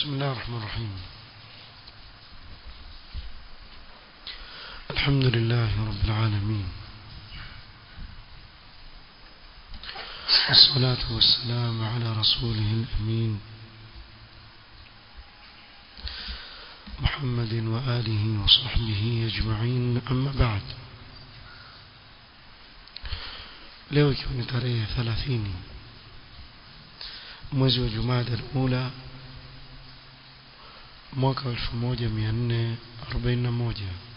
بسم الله الرحمن الرحيم الحمد لله رب العالمين والصلاة والسلام على رسوله الأمين محمد وآله وصحبه أجمعين أما بعد leo ikiwa ni tarehe 30 mwezi wa Jumada al-Ula mwaka 1441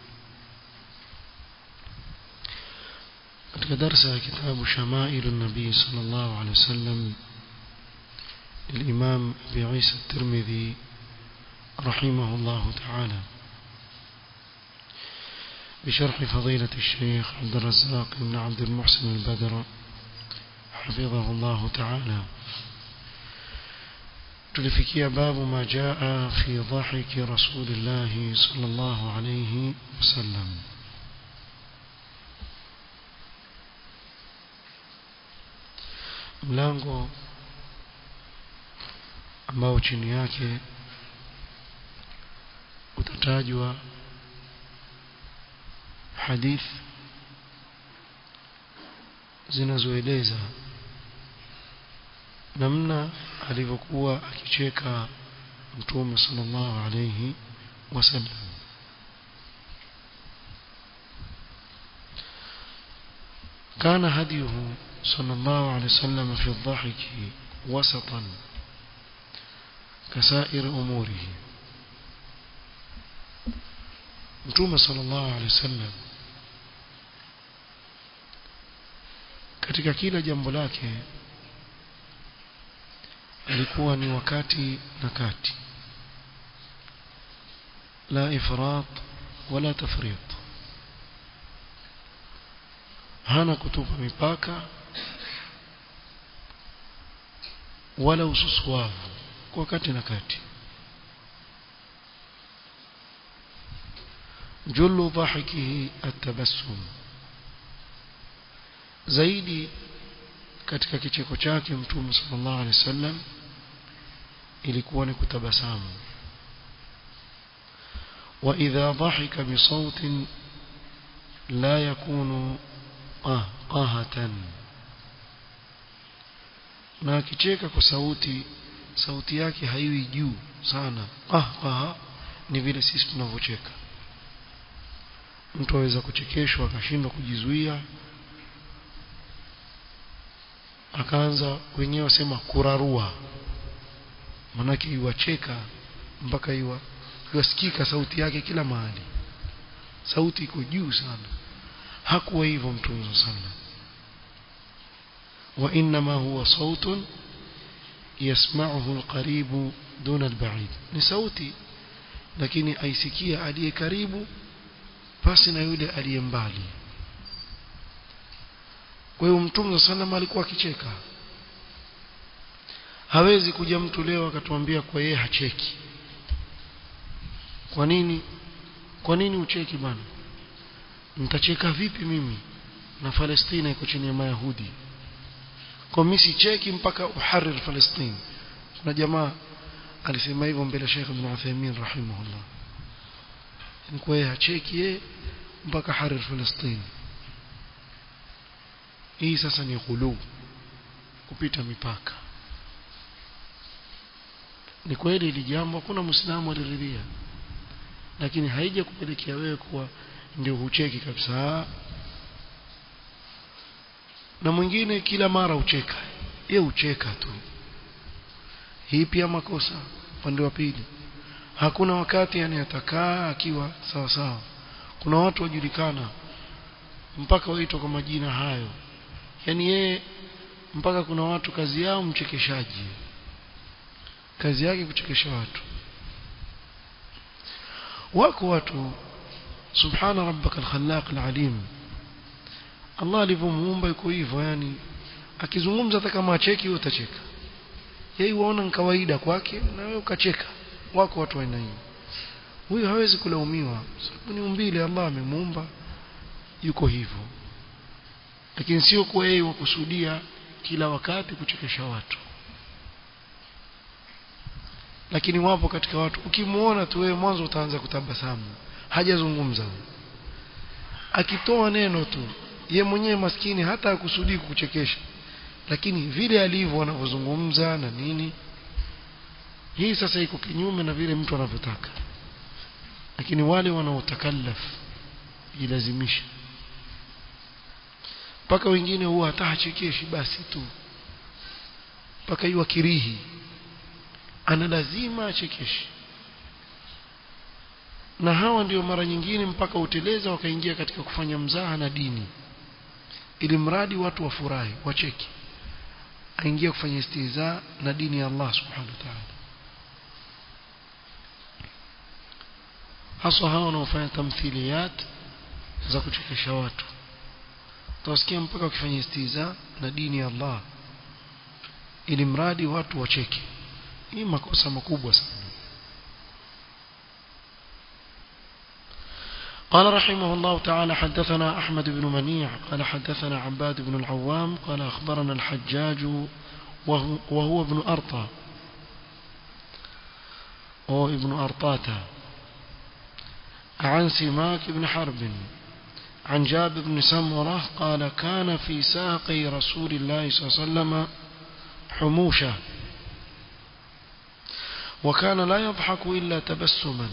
katika darasa ya kitabu Shamailu Nabii sallallahu alaihi wasallam الإمام أبي عيسى الترمذي رحمه الله تعالى بشرح فضيلة الشيخ عبد الرزاق بن عبد المحسن البدر حفظه الله تعالى tulifikia babu ma jaa fi dhahiki rasulillah sallallahu alayhi wasallam mlango ambao chini yake utatajwa hadith zinazoeleza namna alivyokuwa akicheka mtume sallallahu alayhi wasallam كان هديه صلى الله عليه وسلم في الضحك وسطا كسائر أموره متوم صلى الله عليه وسلم katika kila jambo lake alikuwa ni wakati na kati la ifrat wala tafrit hana kutupa mipaka wala ususuavu kwa kati na kati jullu dhahikihi atabassum zaidi katika kicheko chake mtume sallallahu alaihi wasallam ilikuwa ni kutabasamu wa idha dhahika bi sautin la yakunu qahatan na akicheka kwa sauti sauti yake haiwi juu sana ah ah ni vile sisi tunavyocheka mtu aweza kuchekeshwa akashindwa kujizuia akaanza wenyewe wasema kurarua manake iwacheka mpaka iwa iwasikika sauti yake kila mahali sauti iko juu sana hakuwa hivyo mtume sana wa inma huwa sautun yasma'uhu alqarib duna alba'id ni sauti lakini aisikia aliye karibu pasi na yule aliye mbali kwa hiyo mtume sallam alikuwa akicheka hawezi kuja mtu leo akatuambia kwa yeye hacheki kwa nini kwa nini ucheki bana nitacheka vipi mimi na Palestina iko chini ya Mayahudi kwa mimi sicheki mpaka uharir Palestina kuna jamaa alisema hivyo mbele Sheikh Ibn Uthaymeen rahimahullah ni kwa yeye hacheki yeye mpaka harir Palestina hii sasa ni ghulu kupita mipaka ni kweli ili jambo hakuna muislamu aliridhia lakini haija kupelekea wewe kuwa ndio hucheki kabisa na mwingine kila mara ucheka yeye ucheka tu hii pia makosa upande wa pili hakuna wakati yani atakaa akiwa sawa sawa kuna watu wajulikana mpaka waitwa kwa majina hayo yani yeye mpaka kuna watu kazi yao mchekeshaji kazi yake kuchekesha watu wako watu subhana rabbaka alkhallaq alalim Allah alivyomuumba yuko hivyo yani akizungumza hata kama acheki wewe utacheka yeye uona ni kawaida kwake na wewe ukacheka wako watu wa aina hiyo huyu hawezi kulaumiwa sababu ni umbile Allah amemuumba yuko hivyo lakini sio kwa yeye wakusudia kila wakati kuchekesha watu lakini wapo katika watu ukimuona tu wewe mwanzo utaanza kutabasamu hajazungumza akitoa neno tu ye mwenyewe maskini hata akusudii kukuchekesha lakini vile alivyo anavyozungumza na nini hii sasa iko kinyume na vile mtu anavyotaka lakini wale wanaotakallaf jilazimisha mpaka wengine huwa hata hachekeshi basi tu mpaka iwa kirihi ana lazima achekeshe na hawa ndio mara nyingine mpaka uteleza wakaingia katika kufanya mzaha na dini ili mradi watu wafurahi wacheki aingia kufanya istiza na dini ya Allah subhanahu wa ta'ala hasa hawa wanaofanya tamthiliyat za kuchekesha watu utawasikia mpaka wakifanya istiza na dini ya Allah ili mradi watu wacheke hii makosa makubwa sana قال رحمه الله تعالى حدثنا أحمد بن منيع قال حدثنا عباد بن العوام قال أخبرنا الحجاج وهو, وهو ابن أرطى وهو ابن أرطاتا عن سماك بن حرب عن جابر بن سمرة قال كان في ساقي رسول الله صلى الله عليه وسلم حموشة وكان لا يضحك إلا تبسما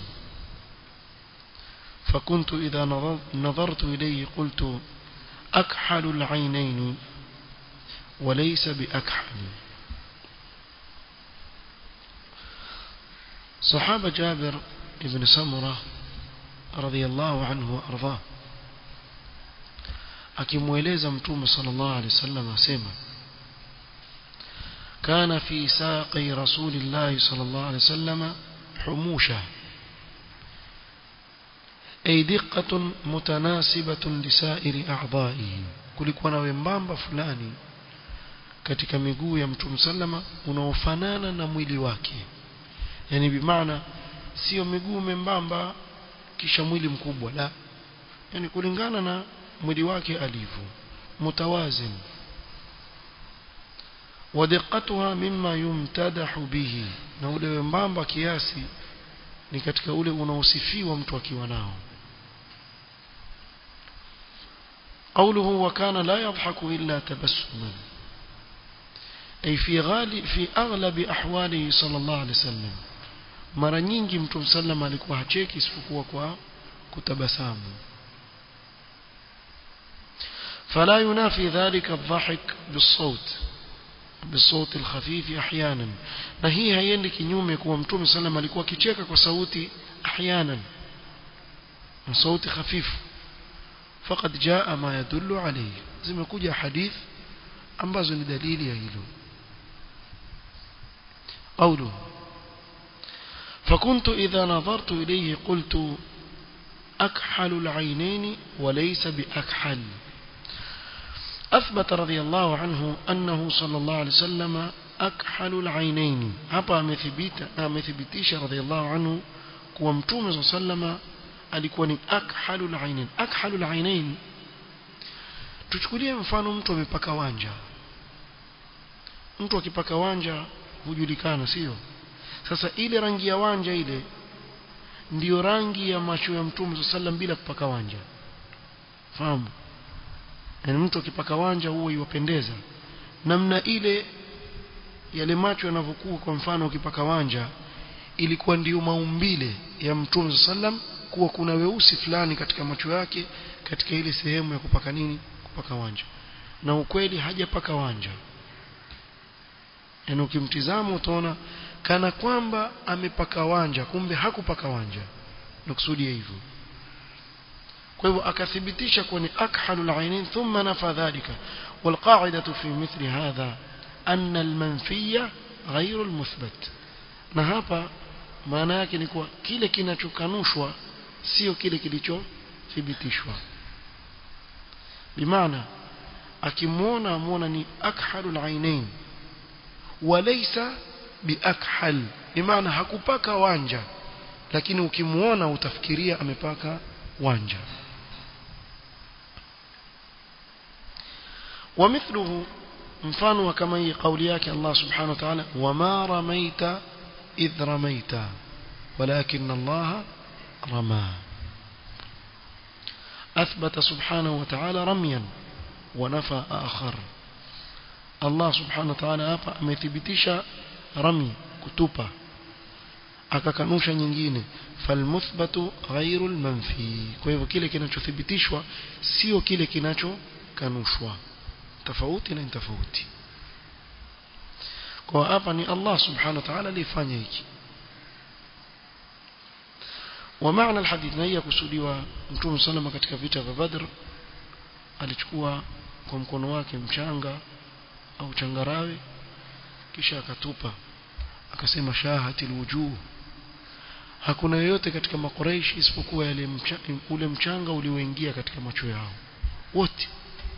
فكنت إذا نظرت إليه قلت أكحل العينين وليس بأكحل صحابة جابر بن سمرة رضي الله عنه وأرضاه akimweleza mtume sallallahu alaihi wasallam asema kana fi saqi rasulillah sallallahu alaihi wasallam humusha ay diqqatun mutanasibatun lisairi a'dha'ihi kulikuwa na wembamba fulani katika miguu ya mtume sallama unaofanana na mwili wake yani bimaana sio miguu membamba kisha mwili mkubwa la yani kulingana na mwili wake alivyo mutawazin ودقتها مما يمتدح به na ule wembamba kiasi ni katika ule unaosifiwa mtu akiwa nao قوله وكان لا يضحك إلا تبسما أي في غالب في أغلب أحواله صلى الله عليه وسلم mara nyingi mtu sallam alikuwa hacheki isipokuwa kwa kutabasamu فلا ينافي ذلك الضحك بالصوت بالصوت الخفيف احيانا na hii haiendi kinyume kuwa mtume sallam alikuwa akicheka kwa sauti احيانا na sauti hafifu فقد جاء ما يدل عليه zimekuja hadith ambazo ni dalili ya hilo قوله فكنت إذا نظرت إليه قلت أكحل العينين وليس بأكحل أثبت رضي الله عنه أنه صلى الله عليه وسلم أكحل العينين hapa amethibitisha radhiallahu anhu kuwa mtume صلى الله عليه وسلم alikuwa ni akhalul ainain akhalul ainain tuchukulie mfano mtu amepaka wanja mtu akipaka wanja hujulikana sio sasa ile rangi ya wanja ile ndiyo rangi ya macho ya mtume sallam bila kupaka wanja fahamu yani mtu akipaka wanja huwa iwapendeza namna ile yale macho yanavyokuwa kwa mfano ukipaka wanja ilikuwa ndiyo maumbile ya mtume sallam kuwa kuna weusi fulani katika macho yake katika ile sehemu ya kupaka nini kupaka wanja na ukweli hajapaka wanja yani ukimtizama utaona kana kwamba amepaka wanja kumbe hakupaka wanja nakusudia hivyo kwa hivyo akathibitisha kuwa ni akhalul ainin thumma nafa dhalika والقاعدة في مثل هذا أن المنفي غير المثبت na hapa maana yake ni kuwa kile kinachokanushwa sio kile kilichothibitishwa bimaana akimwona amwona ni akhalul ainain walaysa biakhal bimaana hakupaka wanja lakini ukimwona utafikiria amepaka wanja ومثله mfano kama hii kauli yake Allah subhanahu wa ta'ala wama ramaita إذ رميت ولكن الله رمى أثبت سبحانه وتعالى رميا ونفى آخر الله سبحانه وتعالى hapa amethibitisha rami kutupa akakanusha nyingine falmuthbatu ghairu almanfi kwa hivyo kile kinachothibitishwa sio kile kinachokanushwa tofauti na tofauti kwa hapa ni Allah subhanahu wa ta'ala alifanya hiki ومعنى الحديث na hii kusudiwa Mtume salama katika vita vya Badr alichukua kwa mkono wake mchanga au changarawe kisha akatupa akasema shahatil wujuh hakuna yoyote katika makoreishi isipokuwa yale mcha, ule mchanga ulioingia katika macho yao wote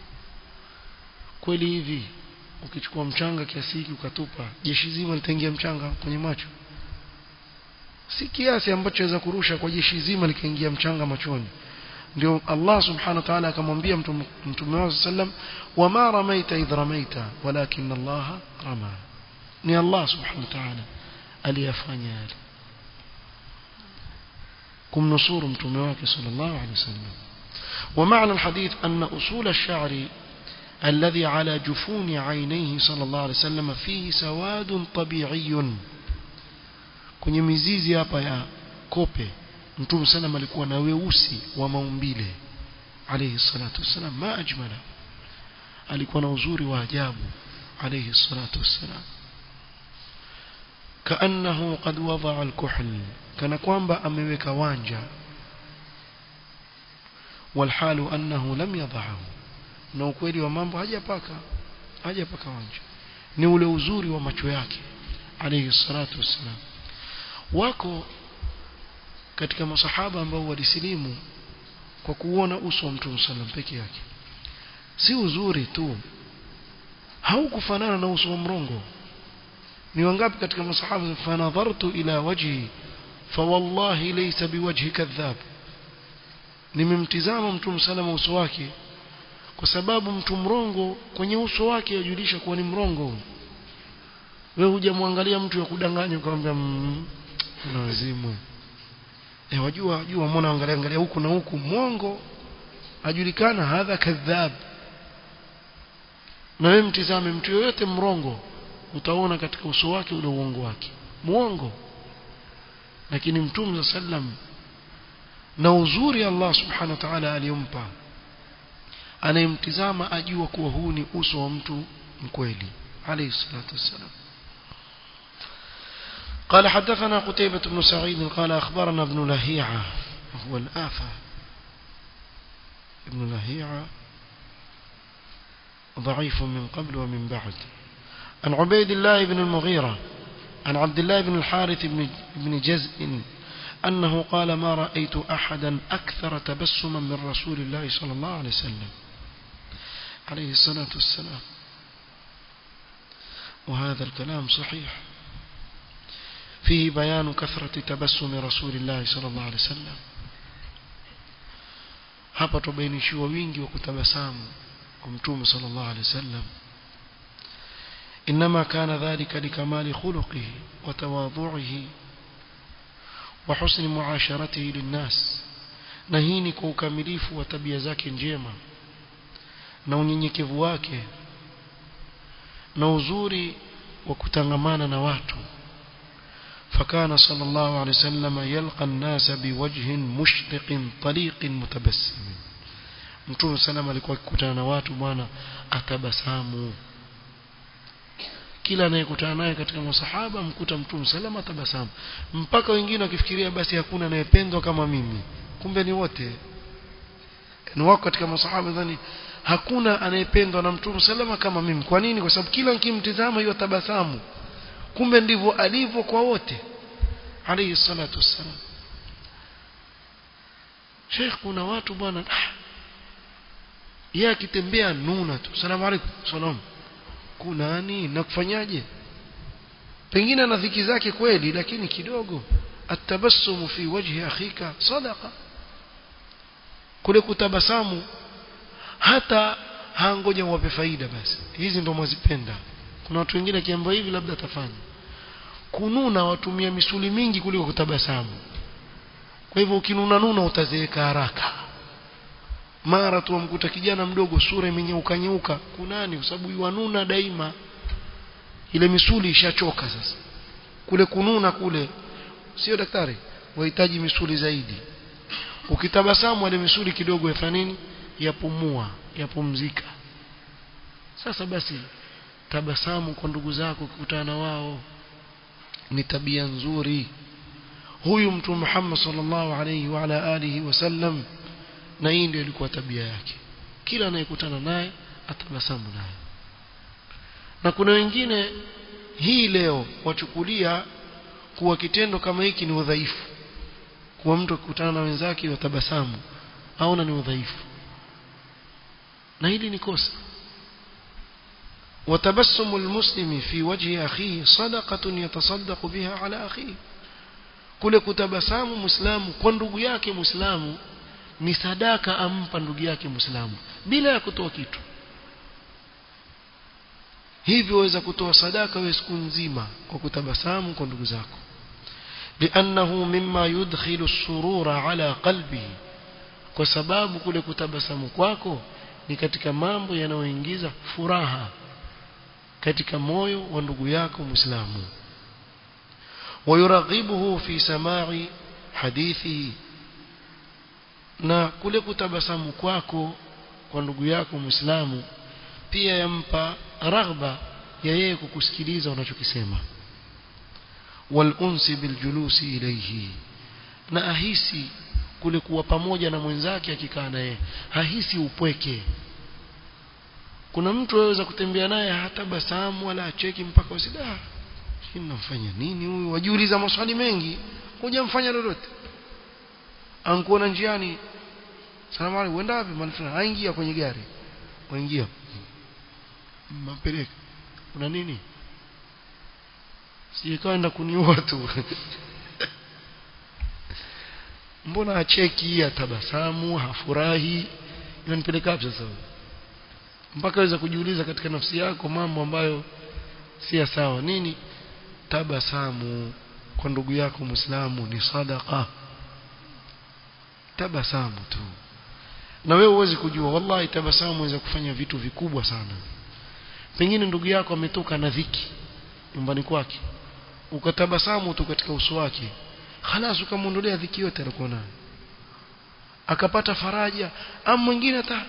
kweli hivi ukichukua mchanga kiasi hiki ukatupa jeshi zima litaingia mchanga kwenye macho si kiasi ambacho waweza kurusha kwa jeshi zima likaingia mchanga machoni ndio Allah subhanahu wa ta'ala akamwambia mtume wake sallam wama ramaita idh ramaita walakin Allah rama ni Allah subhanahu wa ta'ala aliyafanya yale kumnusuru mtume wake sallallahu alaihi wasallam ومعنى الحديث أن أصول الشعر الذي على جفون عينيه صلى الله عليه وسلم فيه سواد طبيعي kwenye mizizi hapa ya kope mtume sana alikuwa na weusi wa maumbile alayhi salatu wasalam ma ajmala alikuwa na uzuri wa ajabu alayhi salatu wasalam kaannahu qad wadaa alkuhl kana kwamba ameweka wanja walhalu annahu lam yadahu na ukweli wa mambo hajapaka hajapaka wanja ni ule uzuri wa macho yake alayhi salatu wasalam wako katika masahaba ambao walisilimu kwa kuona uso wa Mtume sallam peke yake si uzuri tu haukufanana na uso wa mrongo ni wangapi katika masahaba fanadhartu ila wajhi fawallahi laysa biwajhi kadhab nimemtizama Mtume sallam uso wake kwa sababu mtu mrongo kwenye uso wake yajulisha kuwa ni mrongo wewe hujamwangalia mtu ya kudanganya ukamwambia na wazimu eh wajua wajua muona angalia angalia huku na huku mwongo ajulikana hadha kadhab na wewe mtizame mtu yoyote mrongo utaona katika uso wake ule uongo wake muongo lakini mtume sallam na uzuri Allah subhanahu wa ta'ala aliyompa anayemtizama ajua kuwa huu ni uso wa mtu mkweli alayhi salatu wassalam قال حدثنا قتيبة بن سعيد قال أخبرنا ابن لهيعة وهو الآفة ابن لهيعة ضعيف من قبل ومن بعد عن عبيد الله بن المغيرة عن عبد الله بن الحارث بن جزء أنه قال ما رأيت أحدا أكثر تبسما من رسول الله صلى الله عليه وسلم عليه الصلاة والسلام وهذا الكلام صحيح فيه بيان كثرة تبسم رسول الله صلى الله عليه وسلم hapa tubainishiwa wingi wa kutabasamu kwa mtume sallallahu alaihi wasallam inma kana dhalika likamali khuluqihi wa tawadhu'ihi wa husni muasharatihi linnas na hii ni kwa ukamilifu wa tabia zake njema na unyenyekevu wake na uzuri wa kutangamana na watu فكان صلى الله عليه وسلم يلقى الناس بوجه مشرق طليق متبسم mtume salama alikuwa akikutana na watu bwana atabasamu kila anayekutana naye katika masahaba mkuta mtume salama atabasamu mpaka wengine wakifikiria basi hakuna anayependwa kama mimi kumbe ni wote ni wako katika masahaba dhani hakuna anayependwa na mtume salama kama mimi kwa nini kwa sababu kila nikimtizama hiyo tabasamu kumbe ndivyo alivyo kwa wote alayhi salatu wassalam Sheikh kuna watu bwana yeye akitembea nuna tu salamu alaykum salam kunani na kufanyaje pengine ana dhiki zake kweli lakini kidogo atabassumu fi wajhi akhika sadaqa kule kutabasamu hata hangoja wape faida basi hizi ndo mwazipenda kuna watu wengine kiambo hivi labda atafanya kununa watumia misuli mingi kuliko kutabasamu kwa hivyo ukinuna nuna utazeeka haraka mara tu wamkuta kijana mdogo sura imenyeuka nyeuka kunani kwa sababu yuanuna daima ile misuli ishachoka sasa kule kununa kule sio daktari wahitaji misuli zaidi ukitabasamu ile misuli kidogo yafanya nini yapumua yapumzika sasa basi tabasamu kwa ndugu zako ukikutana na wao ni tabia nzuri huyu mtume Muhammad sallallahu alayhi wa ala alihi wasallam na hii ndio ilikuwa tabia yake kila anayekutana naye atabasamu naye na kuna wengine hii leo wachukulia kuwa kitendo kama hiki ni udhaifu kuwa mtu akikutana na wenzake watabasamu aona ni udhaifu na hili ni kosa وتبسم المسلم في وجه أخيه صدقة يتصدق بها على أخيه kule kutabasamu muislamu kwa ndugu yake muislamu ni sadaka ampa ndugu yake muislamu bila ya kutoa kitu hivyo waweza kutoa sadaka wewe siku nzima kwa kutabasamu kwa ndugu zako لأنه مما يدخل السرور على قلبه kwa sababu kule kutabasamu kwako ni katika mambo yanayoingiza furaha katika moyo wa ndugu yako muislamu ويرغبه في سماع حديثه na kule kutabasamu kwako kwa ndugu yako muislamu pia yampa raghba ya yeye kukusikiliza unachokisema walunsi biljulusi ilayhi na ahisi kule kuwa pamoja na mwenzake akikaa naye hahisi upweke kuna mtu aweza kutembea naye hatabasamu wala acheki mpaka usida hii namfanya nini huyu wajiuliza maswali mengi hujamfanya lolote ankuona njiani salamu alaykum uenda wapi mahali fulani aingia kwenye gari waingia mapeleka kuna nini sijekaenda kuniua tu mbona acheki atabasamu hafurahi inanipeleka wapi sasa mpaka waweza kujiuliza katika nafsi yako mambo ambayo si sawa nini tabasamu kwa ndugu yako muislamu ni sadaqa tabasamu tu na wewe uweze kujua wallahi tabasamu inaweza kufanya vitu vikubwa sana pengine ndugu yako ametoka na dhiki nyumbani kwake ukatabasamu tu katika uso wake halas ukamwondolea dhiki yote alikuwa nayo akapata faraja ama mwingine hata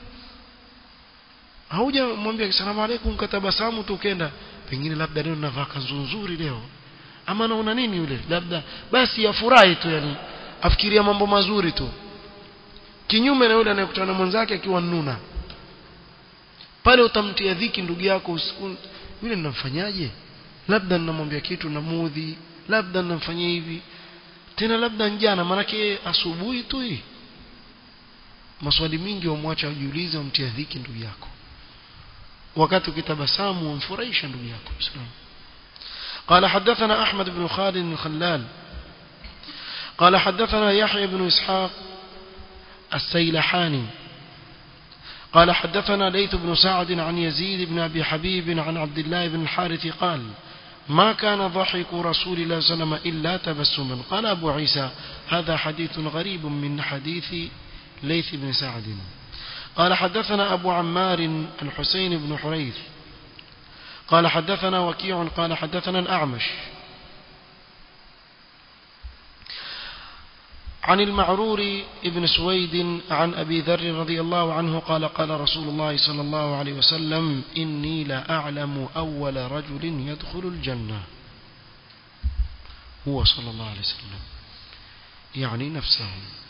hauja mwambia asalamu alaykum katabasamu tu ukenda pengine labda leo navaa kanzu nzuri leo ama naona nini yule labda basi afurahi tu yani afikiria mambo mazuri tu kinyume na yule anayekutana na mwenzake akiwa nuna pale utamtia dhiki ndugu yako usiku yule ninamfanyaje labda ninamwambia kitu namudhi labda ninamfanyia hivi tena labda njana maanake asubuhi tu hii maswali mingi wamwacha ujiulize umtia dhiki ndugu yako wakati ukitabasamu wamfurahisha ndugu yako Islam قال حدثنا أحمد بن خالد الخلال قال حدثنا يحيى بن إسحاق السيلحاني قال حدثنا ليث بن سعد عن يزيد بن أبي حبيب عن عبد الله بن الحارث قال ما كان ضحك رسول الله صلى الله عليه وسلم إلا تبسما قال أبو عيسى هذا حديث غريب من حديث ليث بن سعد قال حدثنا أبو عمار الحسين بن حريث قال حدثنا وكيع قال حدثنا الأعمش عن المعرور ابن سويد عن أبي ذر رضي الله عنه قال قال رسول الله صلى الله عليه وسلم إني لا أعلم أول رجل يدخل الجنة هو صلى الله عليه وسلم يعني نفسه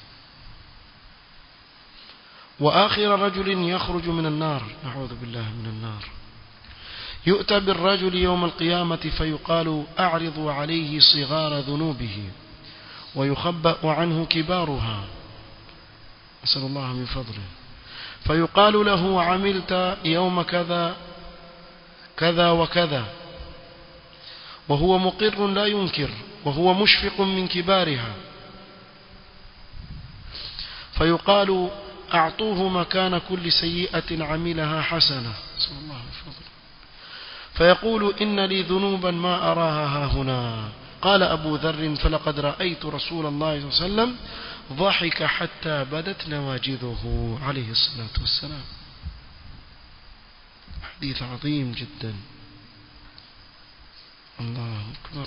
وآخر رجل يخرج من النار نعوذ بالله من النار يؤتى بالرجل يوم القيامة فيقال أعرضوا عليه صغار ذنوبه ويخبأ عنه كبارها أسأل الله من فضله فيقال له عملت يوم كذا كذا وكذا وهو مقر لا ينكر وهو مشفق من كبارها فيقال أعطوه مكان كل سيئة عملها حسنة صلى الله عليه وسلم فيقول إن لي ذنوبا ما أراها ها هنا قال أبو ذر فلقد رأيت رسول الله صلى الله عليه وسلم ضحك حتى بدت نواجذه عليه الصلاة والسلام حديث عظيم جدا الله أكبر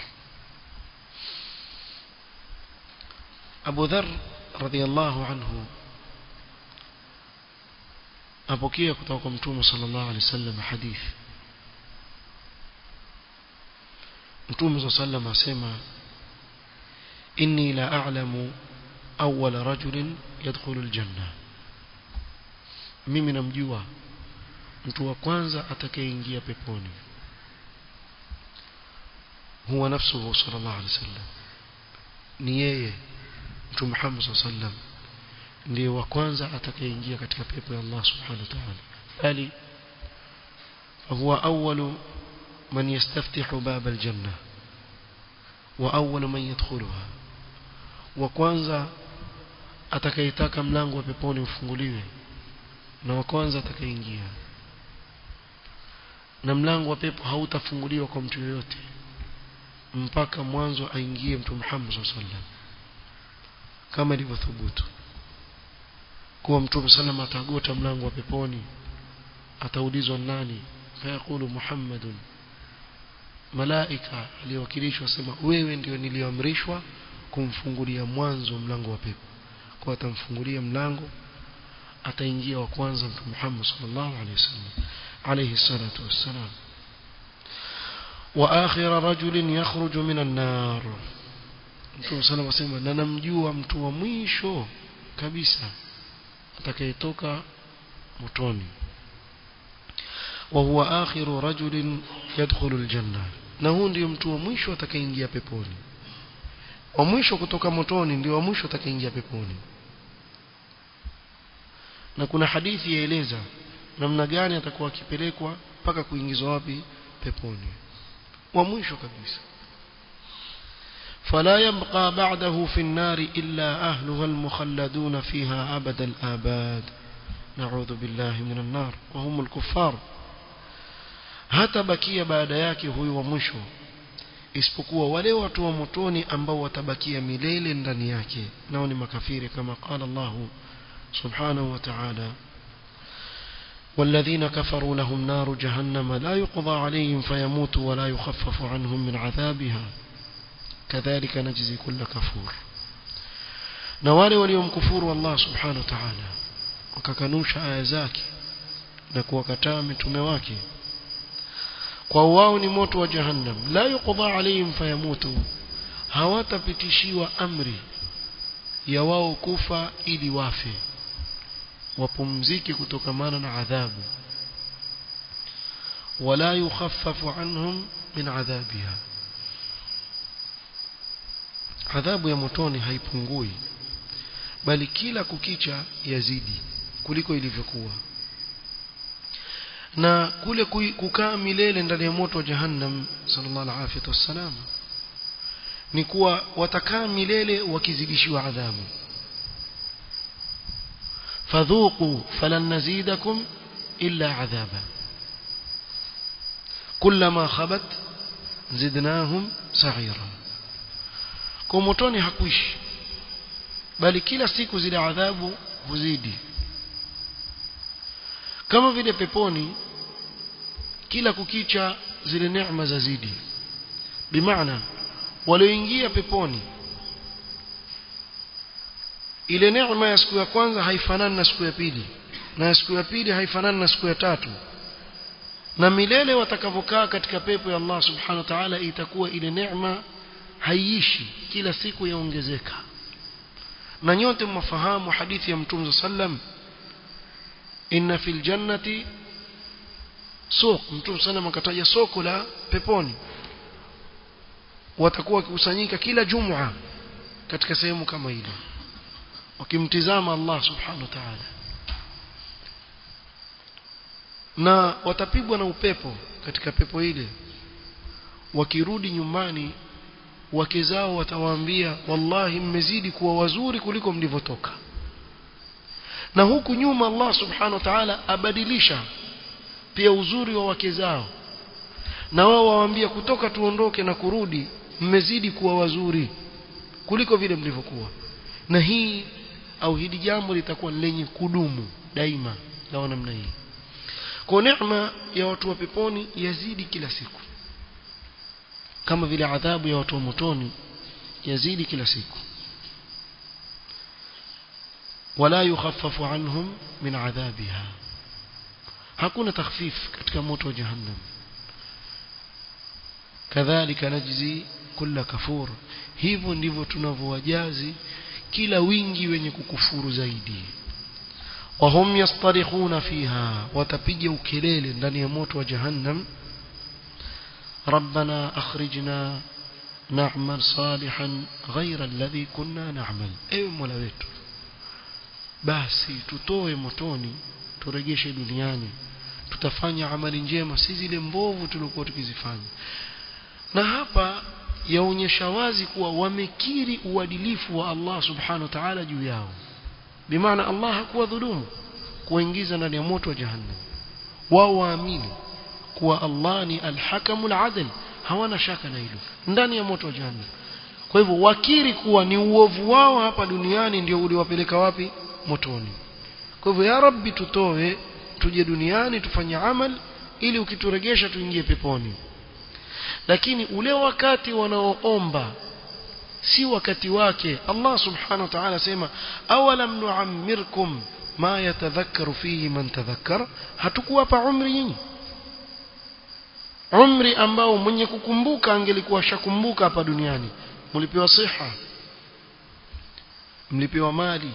أبو ذر رضي الله عنه apokea kutoka kwa mtume sallallahu alaihi wasallam hadithi mtume sallallahu alaihi wasallam asema inni la a'lamu awwala rajulin yadkhulu aljanna mimi namjua mtu wa kwanza atakayeingia peponi huwa nafsuhu sallallahu alaihi wasallam ni yeye mtume Muhammad sallallahu alaihi wasallam ndiye wa kwanza atakayeingia katika pepo ya Allah subhanahu wa ta'ala bali huwa awwalu man yastaftihu bab aljanna wa awwalu man yadkhuluha wa kwanza atakayetaka mlango wa peponi ufunguliwe na wa kwanza atakayeingia na mlango wa pepo hautafunguliwa kwa mtu yoyote mpaka mwanzo aingie mtu Muhammad sallallahu alaihi wasallam kama ilivyothubutu kuwa mtume sallam atagota mlango wa peponi ataulizwa nani fayaqulu muhammadun malaika aliyowakilishwa sema wewe ndio niliyoamrishwa kumfungulia mwanzo mlango wa pepo kwa atamfungulia mlango ataingia wa kwanza mtume Muhammad sallallahu alaihi wasallam alayhi salatu wassalam wa akhir rajulin yakhruju minan nar mtume sallallahu alaihi wasallam na namjua mtu wa mwisho kabisa atakayetoka motoni wa huwa akhiru rajulin yadkhulu aljanna na huu ndio mtu wa mwisho atakayeingia peponi wa mwisho kutoka motoni ndio wa mwisho atakayeingia peponi na kuna hadithi yaeleza namna gani atakuwa akipelekwa mpaka kuingizwa wapi peponi wa mwisho kabisa فلا يبقى بعده في النار إلا أهلها المخلدون فيها أبد الآباد نعوذ بالله من النار وهم الكفار hatabakia baada yake huyu wa mwisho isipokuwa wale watu wa motoni ambao watabakia milele ndani yake nao ni makafiri kama qala Allah subhanahu wa ta'ala والذين كفروا لهم نار جهنم لا يقضى عليهم فيموتوا ولا يخفف عنهم من عذابها كذلك نجزي كل كفور na wale waliomkufuru Allah subhanahu wa ta'ala wakakanusha aya zake na kuwakataa mitume wake kwa wao ni moto wa jahannam la yuqda alayhim fayamutu hawatapitishiwa amri ya wao kufa ili wafe wapumzike kutokamana na adhabu wala yukhaffafu anhum min adhabiha adhabu ya motoni haipungui bali kila kukicha yazidi kuliko ilivyokuwa na kule kukaa milele ndani ya moto wa jahannam sallallahu alaihi wasallam ni kuwa watakaa milele wakizidishiwa adhabu fadhuqu falan nazidakum illa adhaba kullama khabat zidnahum sa'ira kwa motoni hakuishi bali kila siku zile adhabu huzidi kama vile peponi kila kukicha zile neema zazidi bimaana walioingia peponi ile neema ya siku ya kwanza haifanani na siku ya pili na ya siku ya pili haifanani na siku ya tatu na milele watakavokaa katika pepo ya Allah subhanahu wa ta'ala itakuwa ile neema haiishi kila siku yaongezeka na nyote mwafahamu hadithi ya mtume sallam inna fil jannati suq mtume sallam akataja soko la peponi watakuwa wakikusanyika kila jumua katika sehemu kama ile wakimtizama Allah subhanahu wa ta'ala na watapigwa na upepo katika pepo ile wakirudi nyumbani wake zao watawaambia wallahi mmezidi kuwa wazuri kuliko mlivyotoka na huku nyuma Allah subhanahu wa ta'ala abadilisha pia uzuri wa wake zao na wao wawaambia kutoka tuondoke na kurudi mmezidi kuwa wazuri kuliko vile mlivyokuwa na hii au hili jambo litakuwa lenye kudumu daima na namna hii kwa neema ya watu wa peponi yazidi kila siku kama vile adhabu ya watu wa motoni yazidi kila siku wala yukhaffafu anhum min adhabiha hakuna takhfif katika moto wa jahannam kadhalika najzi kulla kafur hivyo ndivyo tunavyowajazi kila wingi wenye kukufuru zaidi wahum yastarikhuna fiha watapiga ukelele ndani ya moto wa jahannam ربنا أخرجنا نعمل صالحا غير الذي كنا نعمل ايوه مولا wetu basi tutoe motoni turegeshe duniani tutafanya amali njema si zile mbovu tulikuwa tukizifanya na hapa yaonyesha wazi kuwa wamekiri uadilifu wa Allah subhanahu wa ta'ala juu yao bimaana Allah hakuwa dhulumu kuingiza ndani ya moto wa jahannam wao waamini kuwa Allah ni alhakamul adl hawana shaka na hilo ndani ya moto wa jahannam kwa hivyo wakiri kuwa ni uovu wao hapa duniani ndio uliwapeleka wapi motoni kwa hivyo ya rabbi tutoe tuje duniani tufanye amal ili ukituregesha tuingie peponi lakini ule wakati wanaoomba si wakati wake Allah subhanahu wa ta'ala sema awalam nu'ammirkum ma yatadhakkaru fihi man tadhakkara hatukuwapa umri nyinyi umri ambao mwenye kukumbuka angelikuwa shakumbuka hapa duniani mlipewa siha mlipewa mali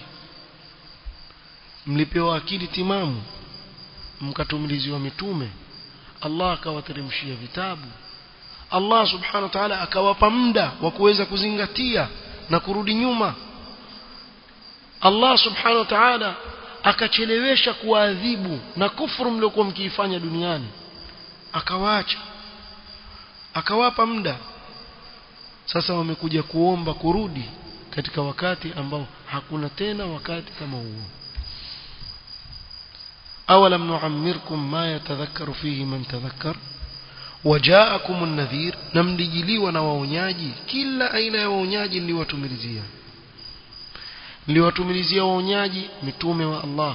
mlipewa akili timamu mkatumiliziwa mitume Allah akawateremshia vitabu Allah subhanahu wa ta'ala akawapa muda wa kuweza kuzingatia na kurudi nyuma Allah subhanahu wa ta'ala akachelewesha kuadhibu na kufuru mliokuwa mkiifanya duniani akawaacha akawapa muda sasa wamekuja kuomba kurudi katika wakati ambao hakuna tena wakati kama huo awalam nu'ammirkum ma yatadhakkaru fihi man tadhakkar wajaakum an-nadhir namlijiliwa na waonyaji kila aina ya waonyaji niliwatumilizia niliwatumilizia waonyaji mitume wa Allah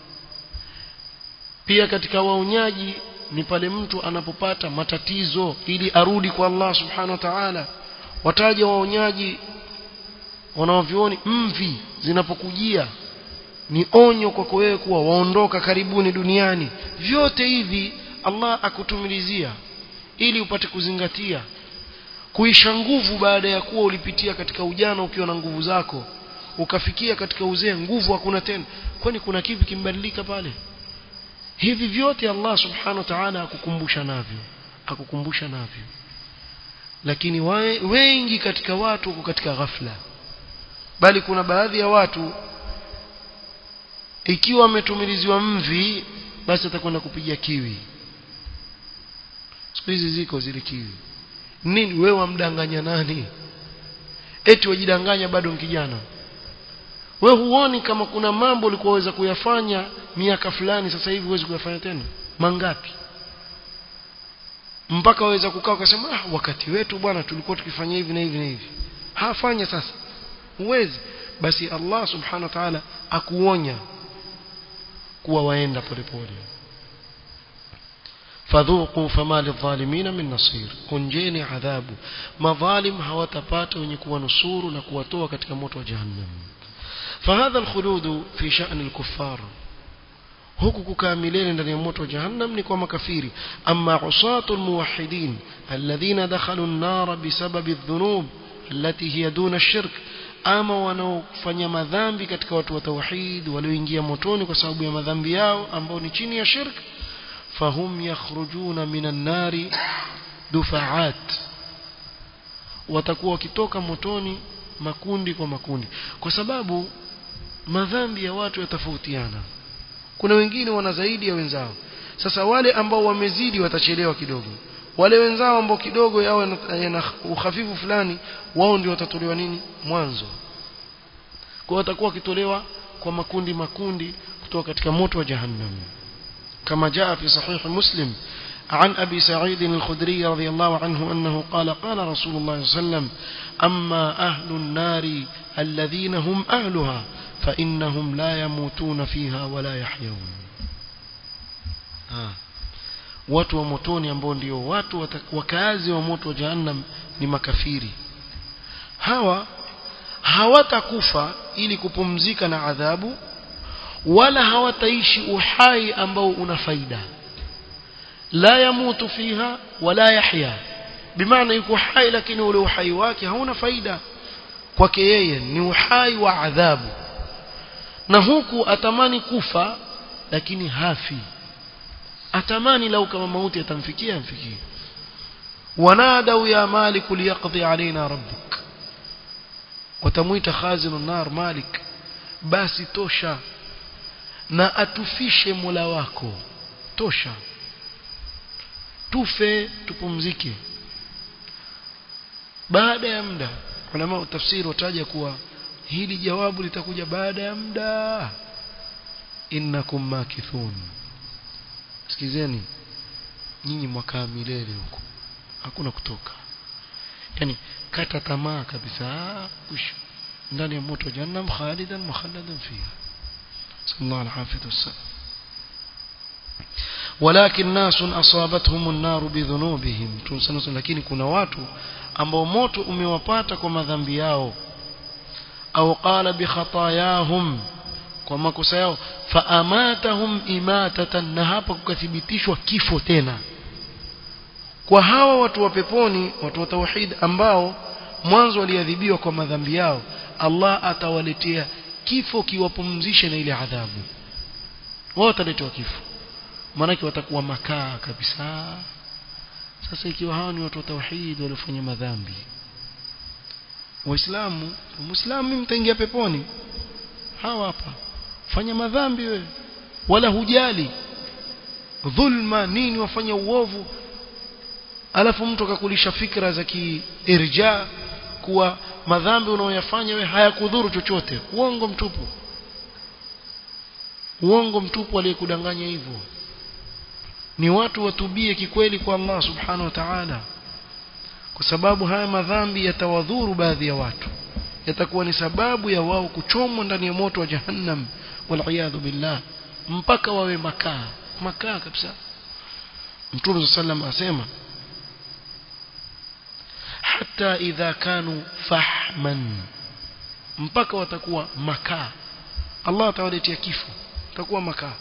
pia katika waonyaji ni pale mtu anapopata matatizo ili arudi kwa Allah subhanahu wa ta'ala wataja waonyaji wanaovioni mvi zinapokujia ni onyo kwako wewe kuwa waondoka karibuni duniani vyote hivi Allah akutumilizia ili upate kuzingatia kuisha nguvu baada ya kuwa ulipitia katika ujana ukiwa na nguvu zako ukafikia katika uzee nguvu hakuna tena kwani kuna kipi kimbadilika pale hivi vyote Allah subhanahu wa ta'ala akukumbusha navyo akukumbusha navyo lakini wae, wengi katika watu wako katika ghafla bali kuna baadhi ya watu ikiwa ametumiliziwa mvi basi atakwenda kupiga kiwi siku hizi ziko zile kiwi nini wewe wamdanganya nani eti wajidanganya bado kijana we huoni kama kuna mambo ulikuwa waweza kuyafanya miaka fulani sasa hivi huwezi kuyafanya tena mangapi mpaka waweza kukaa ukasema ah, wakati wetu bwana tulikuwa tukifanya hivi na hivi na hivi hafanya sasa huwezi basi Allah subhanahu wa ta'ala akuonya kuwa waenda polepole fadhuqu fama lidhalimin min nasir kunjeni adhabu madhalim hawatapata wenye kuwanusuru na kuwatoa katika moto wa jahannam فهذا الخلود في شأن الكفار huku kukaa milele ndani ya moto wa jahannam ni kwa makafiri amma usatu almuwahhidin alladhina dakhalu an-nar bisababi adh-dhunub allati hiya duna ash-shirk ama wanaofanya madhambi katika watu wa tauhid walioingia motoni kwa sababu ya madhambi yao ambao ni chini ya shirk fahum yakhrujuna minan nari dufaat watakuwa wakitoka motoni makundi kwa makundi kwa sababu madhambi ya watu yatofautiana kuna wengine wana zaidi ya wenzao sasa wale ambao wamezidi watachelewa kidogo wale wenzao ambao kidogo yao yana uhafifu fulani wao ndio watatolewa nini mwanzo kwa watakuwa wakitolewa kwa makundi makundi kutoka katika moto wa jahannam kama jaa fi sahih muslim عن أبي سعيد الخدري رضي الله عنه أنه قال قال رسول الله صلى الله عليه وسلم أما أهل النار الذين هم أهلها فإنهم لا يموتون فيها ولا يحيون آه. watu wa motoni ambao ndio watu wakazi wa moto wa jahannam ni makafiri hawa hawatakufa ili kupumzika na adhabu wala hawataishi uhai ambao una faida la yamutu fiha wala yahya bimaana yuko hai lakini ule uhai wake hauna faida kwake yeye ni uhai wa adhabu na huku atamani kufa lakini hafi atamani lau kama mauti atamfikia amfikie wanadau ya malik liyaqdi alaina rabbuk watamuita khazinu nar malik basi tosha na atufishe mola wako tosha tufe tupumzike baada ya muda ulama tafsiri wataja kuwa hili jawabu litakuja baada ya muda innakum makithun sikizeni nyinyi mwakaa milele huko hakuna kutoka yani kata tamaa kabisa kush ndani ya moto jahannam khalidan mukhalladan fiha sallallahu alaihi wasallam ولكن ناس أصابتهم النار بذنوبهم tunasema lakini kuna watu ambao moto umewapata kwa madhambi yao au qala bi khatayahum kwa makosa yao fa amatahum imatatan na hapa kukathibitishwa kifo tena kwa hawa watu wa peponi watu wa tauhid ambao mwanzo waliadhibiwa kwa madhambi yao Allah atawaletea kifo kiwapumzishe na ile adhabu wao wataletewa kifo maanake watakuwa makaa kabisa sasa ikiwa hawa ni watu wa tauhid waliofanya madhambi waislamu muislamu mimi mtaingia peponi hawa hapa fanya madhambi wewe wala hujali dhulma nini wafanya uovu alafu mtu akakulisha fikra za kiirja kuwa madhambi unaoyafanya wewe hayakudhuru chochote uongo mtupu uongo mtupu aliyekudanganya hivyo ni watu watubie kikweli kwa Allah subhanahu wa ta'ala kwa sababu haya madhambi yatawadhuru baadhi ya watu yatakuwa ni sababu ya wao kuchomwa ndani ya moto wa jahannam wal billah mpaka wawe makaa makaa kabisa Mtume sallam asema hata idha kanu fahman mpaka watakuwa makaa Allah atawaletea kifo watakuwa makaa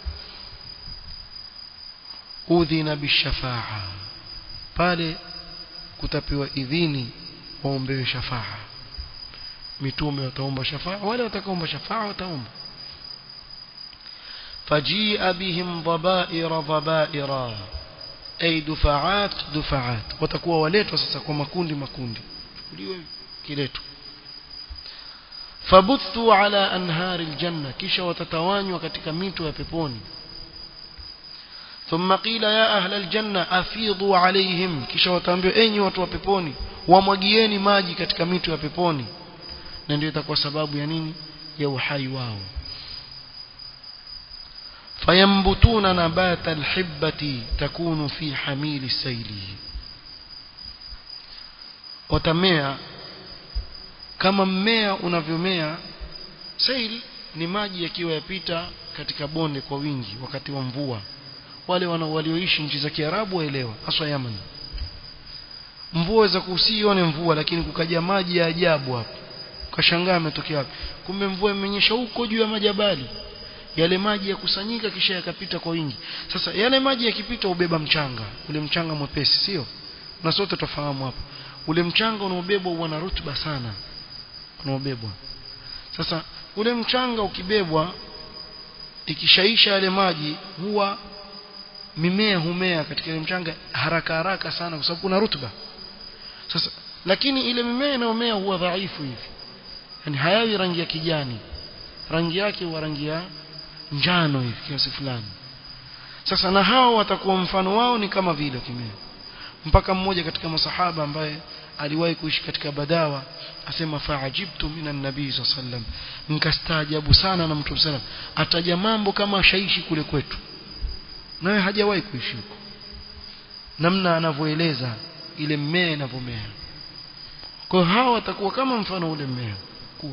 udhina bishafa'a pale kutapewa idhini waombewe shafa'a mitume wataomba shafa'a wale watakaomba shafa'a wataomba فجيء بهم ضبائر ضبائر أي دفعات دفعات وتكون وليت وسسا kwa makundi makundi uliwe kiletu فبثوا على أنهار الجنة kisha watatawanywa katika mito ya peponi ثم قيل يا أهل الجنة أفيضوا عليهم kisha wataambiwa enyi watu wa peponi wamwagieni maji katika mito ya peponi na ndio itakuwa sababu ya nini ya uhai wao فينبتون نبات الحبة تكون في حميل السيل وتمea kama mmea unavyomea sail ni maji yakiwa yapita katika bonde kwa wingi wakati wa mvua wale walioishi nchi za Kiarabu waelewa haswa Yemen mvua za kusione mvua lakini kukaja maji ya ajabu hapo ukashangaa ametokea wapi kumbe mvua imenyesha huko juu ya majabali yale maji yakusanyika kisha yakapita kwa wingi sasa yale maji yakipita ubeba mchanga ule mchanga mwepesi sio na sote tufahamu hapo ule mchanga unaobebwa huwa na rutuba sana unaobebwa sasa ule mchanga ukibebwa ikishaisha yale maji huwa mimea humea katika ile mchanga haraka haraka sana kwa sababu kuna rutuba sasa lakini ile mimea inayomea huwa dhaifu hivi yani hayawi rangi ya kijani rangi yake huwa rangi ya njano hivi kiasi fulani sasa na hao watakuwa mfano wao ni kama vile kimea mpaka mmoja katika masahaba ambaye aliwahi kuishi katika badawa asema faajibtu minan nabii sallam nikastaajabu sana na mtu sallam ataja mambo kama shaishi kule kwetu naye hajawahi kuishi huko namna anavyoeleza ile mmea inavyomea kwa hawa watakuwa kama mfano ule mmea kuwa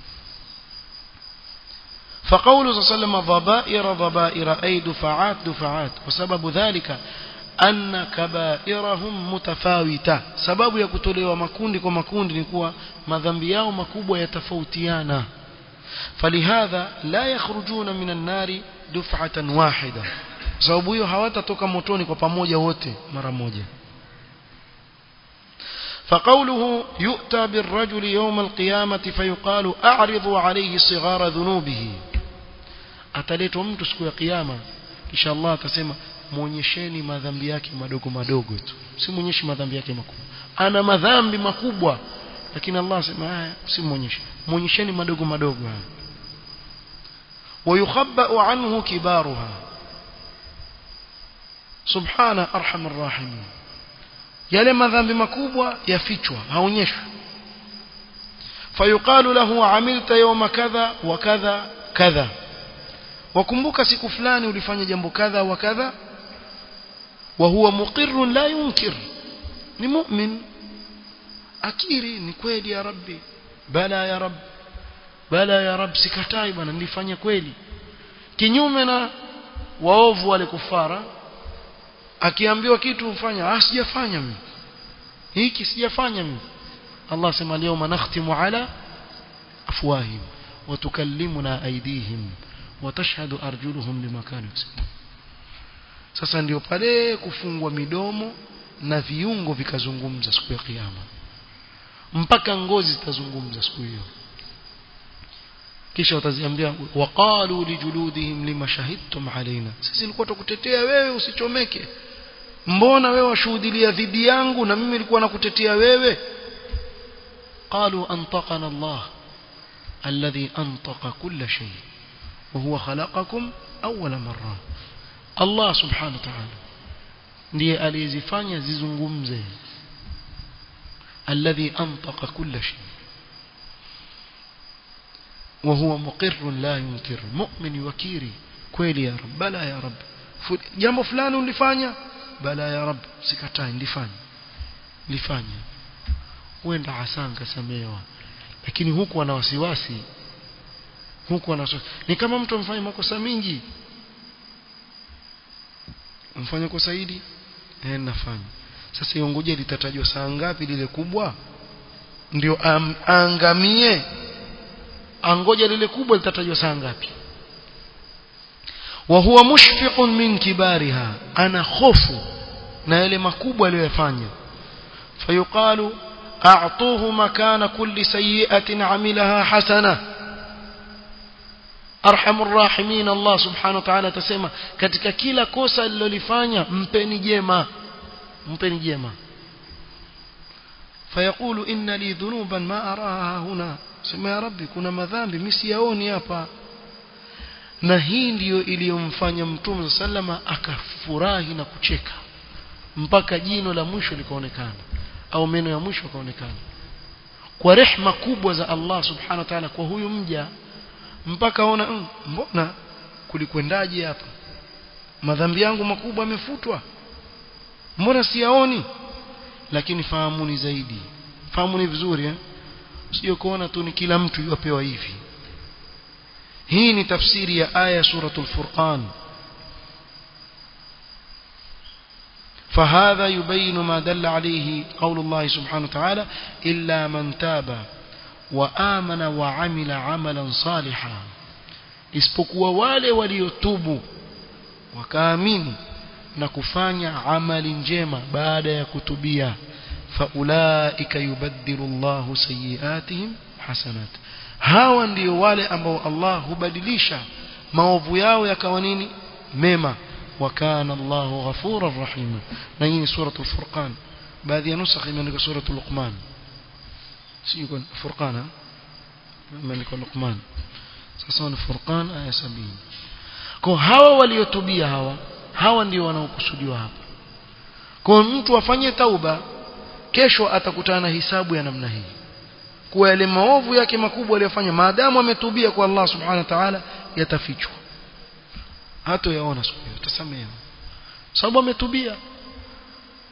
فقوله صلى الله عليه وسلم ضبائر ضبائر أي دفعات دفعات وسبب ذلك أن كبائرهم متفاوتة سبب يكتولوا مكوندي كمكوندي نكوا madhambi yao makubwa yatafautiana فلهذا لا يخرجون من النار دفعة واحدة sababu hiyo hawatatoka motoni kwa pamoja wote mara moja فقوله يؤتى بالرجل يوم القيامة فيقال أعرضوا عليه صغار ذنوبه ataletwa mtu siku ya kiyama kisha Allah atasema muonyesheni madhambi yake madogo madogo tu si muonyeshi madhambi yake makubwa ana madhambi makubwa lakini Allah asema haya si muonyeshe muonyesheni madogo madogo haya ويخبأ عنه كبارها سبحان أرحم الراحمين yale madhambi makubwa yafichwa haonyeshwi fayuqalu lahu amilta yawma kadha wa kadha kadha wakumbuka siku fulani ulifanya jambo kadha wa kadha wa huwa muqirrun la yunkir ni mu'min akiri ni kweli ya rabbi bala ya rab bala ya rab sikatai bwana nilifanya kweli kinyume na waovu wale kufara akiambiwa kitu ufanya ah sijafanya mimi hiki sijafanya mimi Allah sema leo nakhtimu ala afwahim wa tukallimuna aydihim wa tashhadu arjuluhum bima kanu yaksubun sasa ndio pale kufungwa midomo na viungo vikazungumza siku ya kiyama mpaka ngozi zitazungumza siku hiyo kisha wataziambia waqalu lijuludihim lima shahidtum alaina sisi nilikuwa tukutetea wewe usichomeke mbona wewe washuhudilia dhidi yangu na mimi nilikuwa nakutetea wewe qalu antaqana Allah alladhi antaqa kulla shay wa huwa khalaqakum awwala marra Allah subhanahu wa ta'ala ndiye aliyezifanya zizungumze alladhi antaqa kulla shay وهو مقر لا ينكر مؤمن وكيري kweli ya rab bala ya rab jambo fulani ulifanya bala ya rab sikatai nilifanya nilifanya huenda hasan kasamewa lakini huku ana wasiwasi huku ana ni kama mtu amfanya makosa mingi mfanya kosa hili eh nafanya sasa iongoje litatajwa saa ngapi lile kubwa ndio angamie angoja lile kubwa litatajwa saa ngapi wa huwa mushfiqun min kibariha ana hofu na yale makubwa aliyofanya fayuqalu a'tuhu makana kulli sayyi'atin 'amilaha hasana arhamur rahimin Allah subhanahu wa ta'ala atasema katika kila kosa alilolifanya mpeni jema mpeni jema fayaqulu inna li dhunuban ma araha huna sema ya rabbi kuna madhambi mimi siyaoni hapa na hii ndiyo iliyomfanya mtume sallama akafurahi na kucheka mpaka jino la mwisho likaonekana au meno ya mwisho kaonekana kwa rehma kubwa za Allah subhanahu wa ta'ala kwa huyu mja mpaka ona mm, mbona kulikwendaje hapa madhambi yangu makubwa yamefutwa mbona siyaoni lakini fahamuni zaidi fahamuni vizuri eh sio kuona tu ni kila mtu yupewa hivi hii ni tafsiri ya aya suratul furqan فهذا يبين ما دل عليه قول الله سبحانه وتعالى إلا من تاب وآمن وعمل عملا صالحا isipokuwa wale waliotubu wakaamini na kufanya amali njema baada ya kutubia faulaika yubaddilu Allahu sayiatihim hasanat hawa ndio wale ambao Allah hubadilisha maovu yao yakawa nini mema وكان الله غفورا رحيما نهي سورة الفرقان بعد نسخ من سورة لقمان سيكون فرقان من يكون لقمان sasa Furqan aya 70 kwa hawa waliotubia hawa hawa ndio wanaokusudiwa hapa kwa mtu afanye tauba kesho atakutana na hisabu ya namna hii kwa yale maovu yake makubwa aliyofanya maadamu ametubia kwa Allah subhanahu wa ta'ala yatafichwa hata yaona siku hiyo tasamehewa sababu ametubia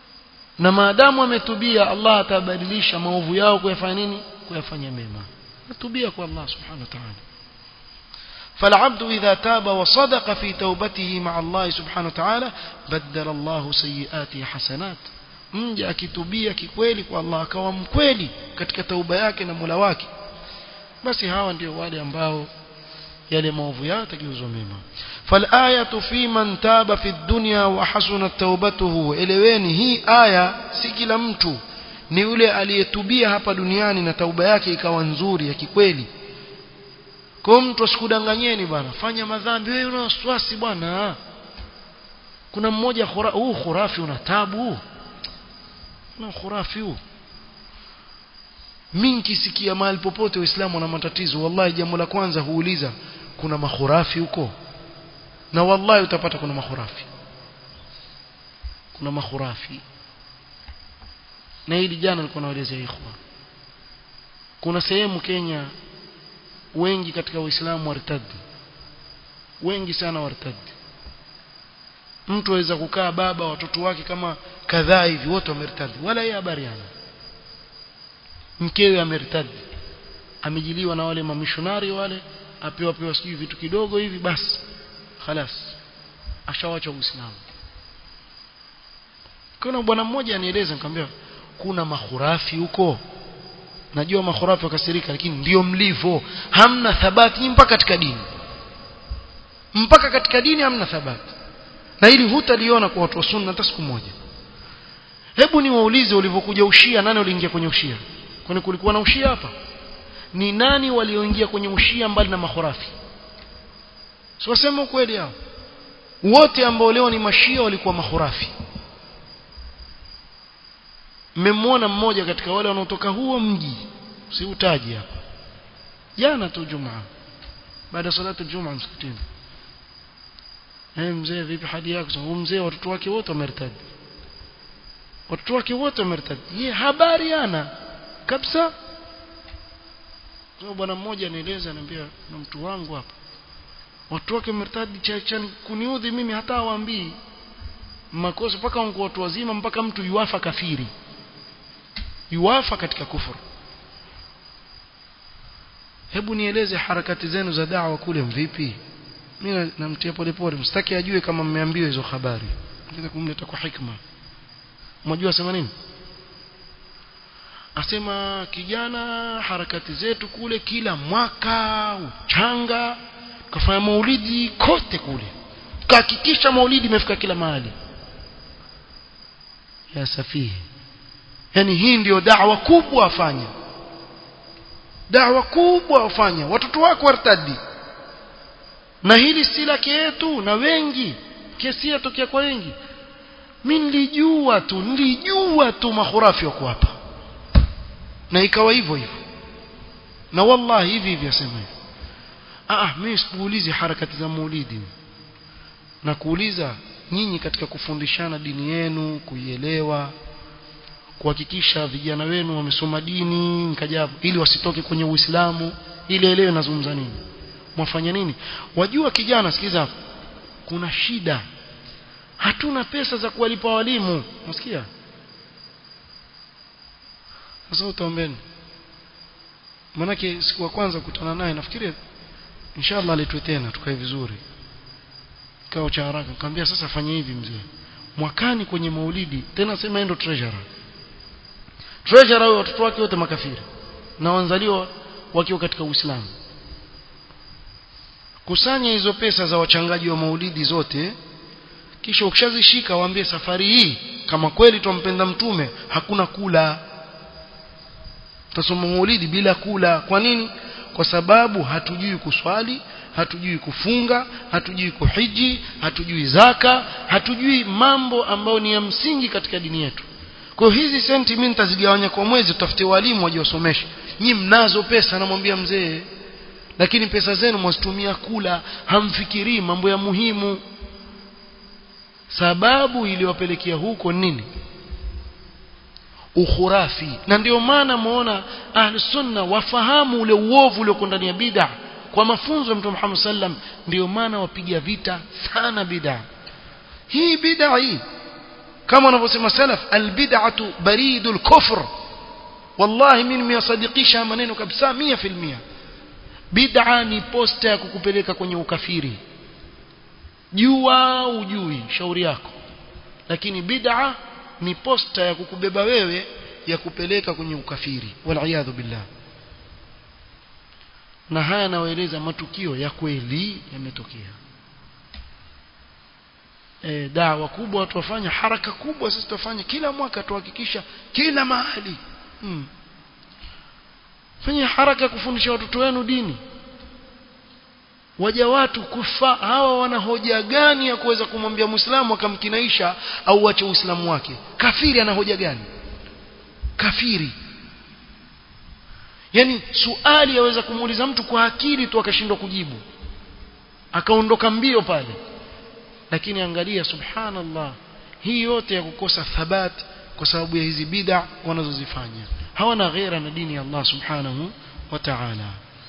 na maadamu ametubia Allah atabadilisha maovu yao kuyafanya nini kuyafanya mema atubia kwa Allah subhanahu wa ta'ala فالعبد إذا تاب وصدق في توبته مع الله سبحانه وتعالى بدل الله سيئاته حسنات mja akitubia kikweli kwa Allah akawa mkweli katika tauba yake na Mola wake basi hawa ndio wale ambao yale maovu yao yatageuzwa mema فالآية في من تاب في الدنيا وحسنت توبته eleweni hii aya si kila mtu ni yule aliyetubia hapa duniani na tauba yake ikawa nzuri ya kikweli kwa mtu asikudanganyeni bwana fanya madhambi wewe una wasiwasi bwana kuna mmoja huu khura, khurafi una tabu na khurafi huu mingi sikia mahali popote waislamu wana matatizo wallahi jambo la kwanza huuliza kuna makhurafi huko na wallahi utapata kuna makhurafi kuna makhurafi na hili jana nilikuwa naelezea ikhwa kuna sehemu Kenya wengi katika waislamu wartadi wengi sana wartadi mtu aweza kukaa baba watoto wake kama kadhaa hivi wote wamertadi wala yeye habari hana mkewe amertadi amejiliwa na wale mamishonari wale apewa pewa sijui vitu kidogo hivi basi khalas ashawacha uislamu kuna bwana mmoja anieleza nikamwambia kuna mahurafi huko najua mahurafi wakasirika lakini ndio mlivyo hamna thabati mpaka katika dini mpaka katika dini hamna thabati na hili hutaliona kwa watu wa sunna hata siku moja hebu niwaulize ulivyokuja ushia nani waliingia kwenye ushia kwani kulikuwa na ushia hapa ni nani walioingia kwenye ushia mbali na mahurafi siwasema ukweli hao wote ambao leo ni mashia walikuwa mahurafi mmemwona mmoja katika wale wanaotoka huo mji siutaji hapa jana tu jumaa baada ya salatu jumaa msikitini eh mzee vipi hali yako huyu mzee watoto wake wote wamertadi watoto wake wote wamertadi ye habari ana kabisa bwana mmoja anieleza anambia na mtu wangu hapa watu wake wamertadi chachani kuniudhi mimi hata hawaambii makosa mpaka watu wazima mpaka mtu yuafa kafiri yuwafa katika kufuru hebu nieleze harakati zenu za dawa kule mvipi mimi namtia polepole msitaki ajue kama mmeambiwa hizo habari nataka kumleta kwa hikma mnajua sema nini asema kijana harakati zetu kule kila mwaka uchanga kafanya maulidi kote kule kahakikisha maulidi imefika kila mahali ya safihi yani hii ndio da'wa kubwa afanya da'wa kubwa afanya watoto wako wartadi na hili si lake yetu na wengi kesi yatokea kwa wengi mimi nilijua tu nilijua tu mahurafi wako hapa na ikawa hivyo hivyo na wallahi hivi hivi asema hivi ah mimi sikuulizi harakati za maulidi na kuuliza nyinyi katika kufundishana dini yenu kuielewa kuhakikisha vijana wenu wamesoma dini nkajabu ili wasitoke kwenye Uislamu ili elewe nazungumza nini mwafanya nini wajua kijana sikiza kuna shida hatuna pesa za kuwalipa walimu unasikia sasa utaombeni manake siku ya kwanza kukutana naye nafikiri inshallah aletwe tena tukae vizuri kao cha haraka nikamwambia sasa fanya hivi mzee mwakani kwenye maulidi tena sema endo treasurer treasurer huyo watoto wake wote makafiri na wanzaliwa wakiwa katika Uislamu kusanya hizo pesa za wachangaji wa maulidi zote kisha ukishazishika waambie safari hii kama kweli tumpenda mtume hakuna kula tutasoma maulidi bila kula kwa nini kwa sababu hatujui kuswali hatujui kufunga hatujui kuhiji hatujui zaka hatujui mambo ambayo ni ya msingi katika dini yetu kwa hizi senti mimi nitazigawanya kwa mwezi tutafute walimu waje wasomeshe nyinyi mnazo pesa namwambia mzee lakini pesa zenu mwazitumia kula hamfikirii mambo ya muhimu sababu iliyowapelekea huko nini ukhurafi na ndio maana muona ahli sunna wafahamu ule uovu ulioko ndani ya bid'a kwa mafunzo ya Mtume Muhammad sallam ndio maana wapiga vita sana bid'a hii bid'a hii kama wanavyosema salaf albid'atu baridul kufr wallahi mimi nimeyasadikisha maneno kabisa 100% bid'a ni posta ya kukupeleka kwenye ukafiri jua ujui shauri yako lakini bid'a ni posta ya kukubeba wewe ya kupeleka kwenye ukafiri wal billah na haya nawaeleza matukio ya kweli yametokea e, dawa kubwa watu wafanya haraka kubwa sisi tufanye kila mwaka tuhakikisha kila mahali hmm. fanya haraka kufundisha watoto wenu dini waja watu kufa hawa wana hoja gani ya kuweza kumwambia muislamu akamkinaisha au ache uislamu wake kafiri ana hoja gani kafiri yani suali yaweza kumuuliza mtu kwa akili tu akashindwa kujibu akaondoka mbio pale lakini angalia subhanallah hii yote ya kukosa thabat kwa sababu ya hizi bid'a wanazozifanya hawana ghera na dini ya Allah subhanahu wa ta'ala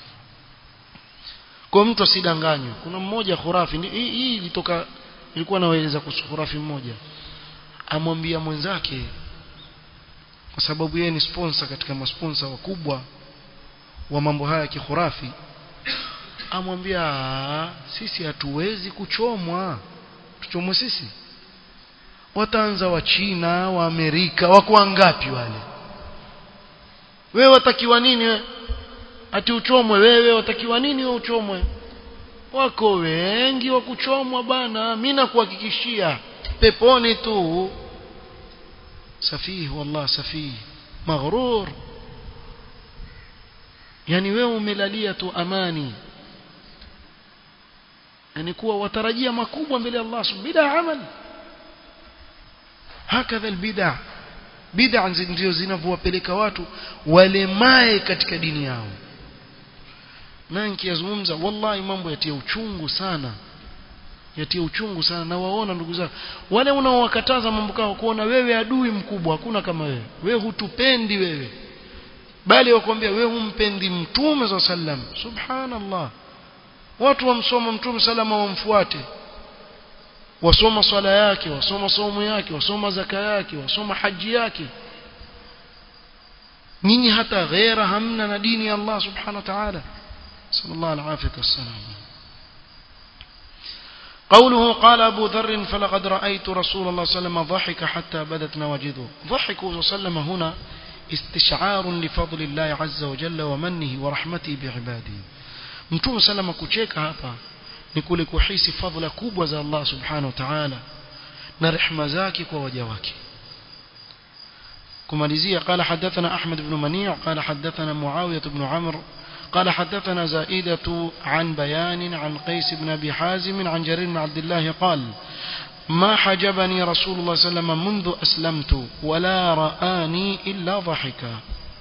kwa mtu asidanganywe kuna mmoja khurafi hii, hii ilitoka ilikuwa nawaeleza kuhusu khurafi mmoja amwambia mwenzake kwa sababu yeye ni sponsor katika masponsa wakubwa wa mambo haya ya kikhurafi amwambia sisi hatuwezi kuchomwa tuchomwe sisi wataanza wa China wa Amerika wako wangapi wale wewe watakiwa nini we? ati uchomwe wewe watakiwa nini wewe uchomwe wako wengi wa kuchomwa bana mimi nakuhakikishia peponi tu safih wallah safih maghrur yani wewe umelalia tu amani yani kuwa watarajia makubwa mbele ya Allah subhanahu amal hakadha albid'a bid'a ndio zinavyowapeleka watu walemae katika dini yao na nikiyazungumza wallahi mambo yatia uchungu sana yatia uchungu sana na waona ndugu zangu wale unaowakataza mambo kao kuona wewe adui mkubwa hakuna kama wewe wewe hutupendi wewe bali wakwambia wewe humpendi mtume za sallam subhanallah watu wamsoma mtume salama wamfuate wasoma swala yake wasoma somo yake wasoma zaka yake wasoma haji yake nyinyi hata ghera hamna na dini ya Allah subhanahu wa ta'ala sallallahu alaihi wasallam قوله قال أبو ذر فلقد رأيت رسول الله صلى الله عليه وسلم ضحك حتى بدت نواجذه ضحك صلى الله عليه وسلم هنا استشعار لفضل الله عز وجل ومنه ورحمته بعباده mtume salama kucheka hapa ni kule kuhisi fadhila kubwa za Allah subhanahu wa ta'ala na rehema zake kwa waja wake kumalizia قال حدثنا أحمد بن منيع قال حدثنا معاوية بن عمرو قال حدثنا زائدة عن بيان عن قيس بن أبي حازم عن جرير بن عبد الله قال ما حجبني رسول الله صلى الله عليه وسلم منذ أسلمت ولا رآني إلا ضحكا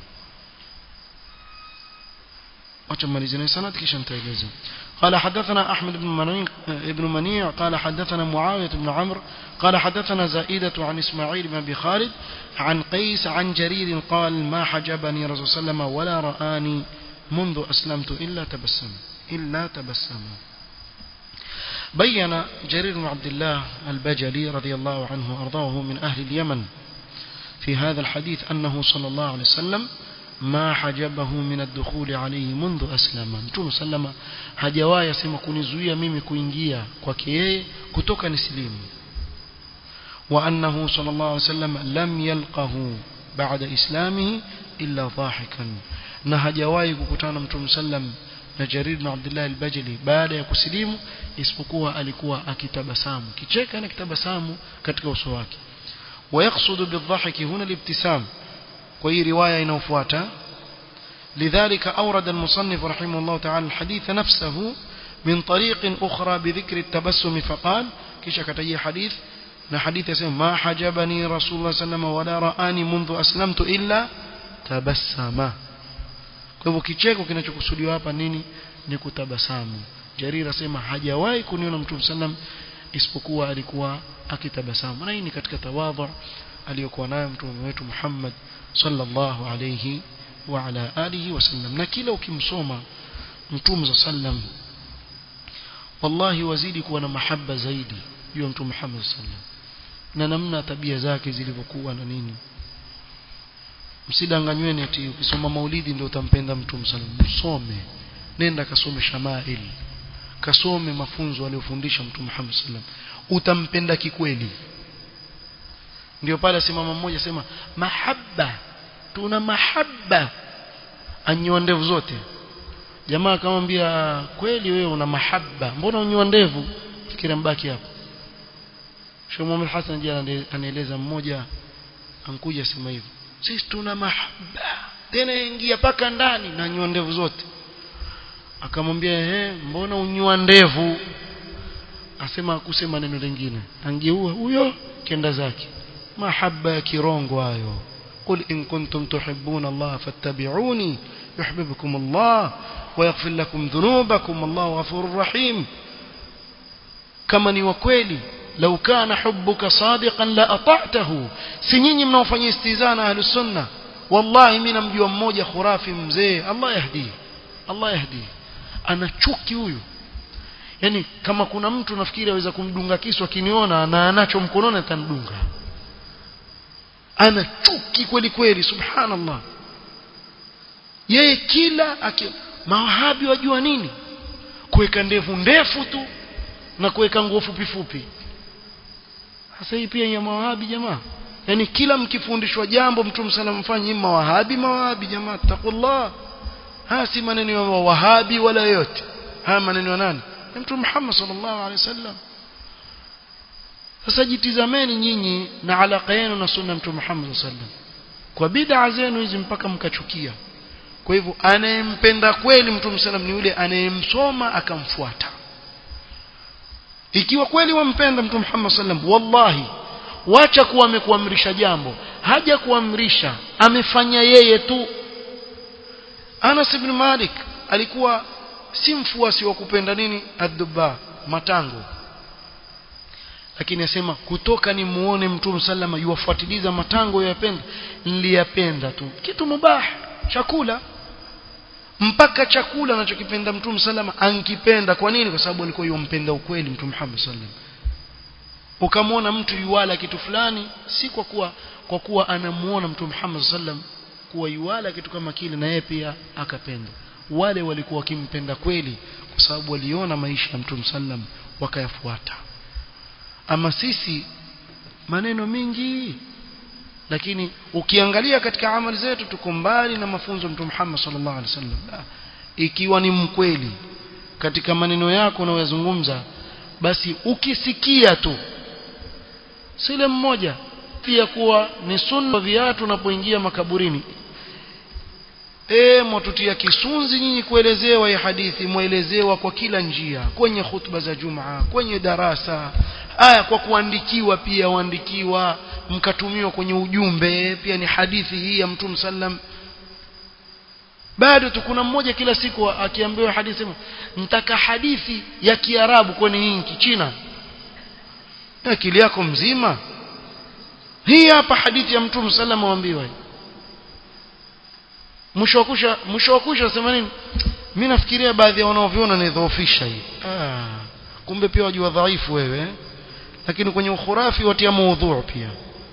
وتماليزنا سند كيشان تايلزم قال حدثنا أحمد بن منيع, ابن منيع قال حدثنا معاوية بن عمرو قال حدثنا زائدة عن إسماعيل بن أبي خالد عن قيس عن جرير قال ما حجبني رسول الله صلى الله عليه وسلم ولا رآني منذ أسلمت إلا تبسم إلا تبسم بين جرير بن عبد الله البجلي رضي الله عنه وأرضاه من أهل اليمن في هذا الحديث أنه صلى الله عليه وسلم ما حجبه من الدخول عليه منذ أسلم متوم سلم hajawahi asema kunizuia mimi kuingia kwake yeye kutoka nislimu وأنه صلى الله عليه وسلم لم يلقه بعد إسلامه إلا ضاحكا na hajawahi kukutana mtume sallam na Jarir bin Abdullah al-Bajali baada ya kusilimu isipokuwa alikuwa akitabasamu kicheka na kitabasamu katika uso wake ويقصد بالضحك هنا الابتسام وهي روايه inayofuata لذلك أورد المصنف رحمه الله تعالى الحديث نفسه من طريق أخرى بذكر التبسم فقال كيش كتجي حديث na hadithi yasema ma hajabani rasulullah sallallahu wala raani mundu aslamtu illa tabassama kwa hivyo kicheko kinachokusudiwa hapa nini ni kutabasamu jarir asema hajawahi kuniona mtume sallam isipokuwa alikuwa akitabasamu na hii ni katika tawadhu aliyokuwa nayo mtume wetu Muhammad sallallahu alayhi wa ala alihi wasallam na kila ukimsoma mtume sallam wallahi wazidi kuwa na mahaba zaidi juu ya mtume Muhammad sallam na namna tabia zake zilivyokuwa na nini msidanganyweni eti ukisoma maulidi ndio utampenda mtume sallallahu alaihi wasallam msome nenda kasome shamail kasome mafunzo aliyofundisha mtume Muhammad sallam utampenda kikweli ndio pale simama mmoja sema mahabba tuna mahabba anyoa ndevu zote jamaa akamwambia kweli wewe una mahabba mbona unyoa ndevu fikira mbaki hapo Sheikh Muhammad Hassan jana anaeleza mmoja ankuja sema hivyo sisi tuna mahabba tena ingia paka ndani na nyoa ndevu zote akamwambia ehe mbona unyoa ndevu asema kusema neno lingine angeua huyo kenda zake mahaba ya kirongo hayo قل إن كنتم تحبون الله فاتبعوني يحببكم الله ويغفر لكم ذنوبكم الله غفور رحيم كما ni wakweli لو كان حبك صادقا لأطعته سنيني mnaofanya istizana ahlus sunna wallahi mimi namjua mmoja khurafi mzee Allah yahdi Allah yahdi ana chuki huyu yani kama kuna mtu nafikiri aweza kumdunga kisu akiniona na anacho mkononi atanidunga ana chuki kweli kweli subhanallah yeye kila aki mawahabi wajua nini kuweka ndevu ndefu tu na kuweka nguo fupi fupi sasa hii pia ya mawahabi jamaa yani kila mkifundishwa jambo mtume sallam mfanye mawahabi mawahabi jamaa taqullah haya si maneno ya wahabi wala yote haya maneno ya nani ya mtume Muhammad sallallahu alaihi wasallam sasa jitizameni nyinyi na alaka yenu na sunna mtume Muhammad sallallahu alaihi wasallam kwa bid'a zenu hizi mpaka mkachukia kwa hivyo anayempenda kweli mtume sallam ni yule anayemsoma akamfuata ikiwa kweli wampenda mtume Muhammad sallam wallahi wacha kuwa amekuamrisha jambo haja kuamrisha amefanya yeye tu Anas ibn Malik alikuwa si mfuasi wa kupenda nini adduba matango lakini asema kutoka ni muone mtume sallama yuwafuatiliza matango yapenda niliyapenda tu kitu mubah chakula mpaka chakula anachokipenda mtume sallama ankipenda kwa nini kwa sababu alikuwa yumpenda ukweli mtume Muhammad sallam ukamwona mtu yuwala kitu fulani si kwa kuwa kwa kuwa anamuona mtume Muhammad sallam kuwa yuwala kitu kama kile na yeye pia akapenda wale walikuwa wakimpenda kweli kwa sababu waliona maisha ya mtume sallam wakayafuata ama sisi maneno mingi lakini ukiangalia katika amali zetu tuko mbali na mafunzo mtume Muhammad sallallahu alaihi wasallam ikiwa ni mkweli katika maneno yako unayozungumza basi ukisikia tu sile mmoja pia kuwa ni sunna viatu unapoingia makaburini e mwatutia kisunzi nyinyi kuelezewa hii hadithi mwelezewa kwa kila njia kwenye khutba za jumaa kwenye darasa aya kwa kuandikiwa pia waandikiwa mkatumiwa kwenye ujumbe pia ni hadithi hii ya mtume sallam bado tu kuna mmoja kila siku akiambiwa hadithi mtaka hadithi ya kiarabu kwenye hii kichina akili yako mzima hii hapa hadithi ya mtume sallam waambiwa mwisho wa kusha mwisho wa kusha sema nini mimi nafikiria baadhi ya wanaoviona ni dhaofisha hii ah kumbe pia wajua dhaifu wewe lakini kwenye ukhurafi watia maudhu pia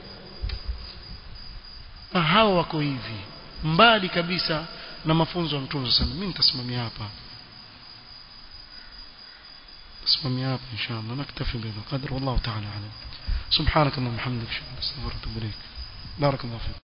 na hao wako hivi mbali kabisa na mafunzo ya mtume sallam mimi nitasimamia hapa اسمعني هذا إن شاء الله نكتفي بهذا القدر والله تعالى أعلم سبحانك اللهم وبحمدك أشهد أن لا إله إلا أنت أستغفرك وأتوب إليك بارك الله فيك